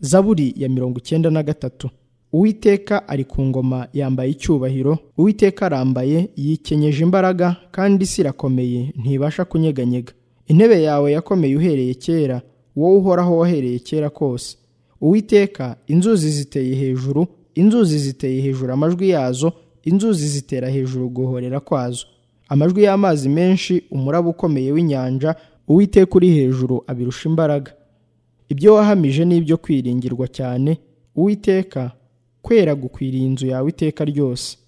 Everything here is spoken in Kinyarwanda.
zaburi ya mirongo icyenda na gatatu uwiteka ari ku ngoma yambaye icyubahiro uwiteka arambaye yikenyeje imbaraga kandi isi irakomeye ntibasha kunyeganyega intebe yawe yakomeye uhereye kera wowe uhoraho wahereye kera kose uwiteka inzuzi ziteye hejuru inzuzi ziteye hejuru amajwi yazo inzuzi zitera hejuru guhorera kwazo amajwi y'amazi menshi umuraba ukomeye w'inyanja uwiteka uri hejuru abirusha imbaraga ibyo wahamije ni ibyo kwiringirwa cyane uwiteka kwera gukwiriye inzu yawe iteka ryose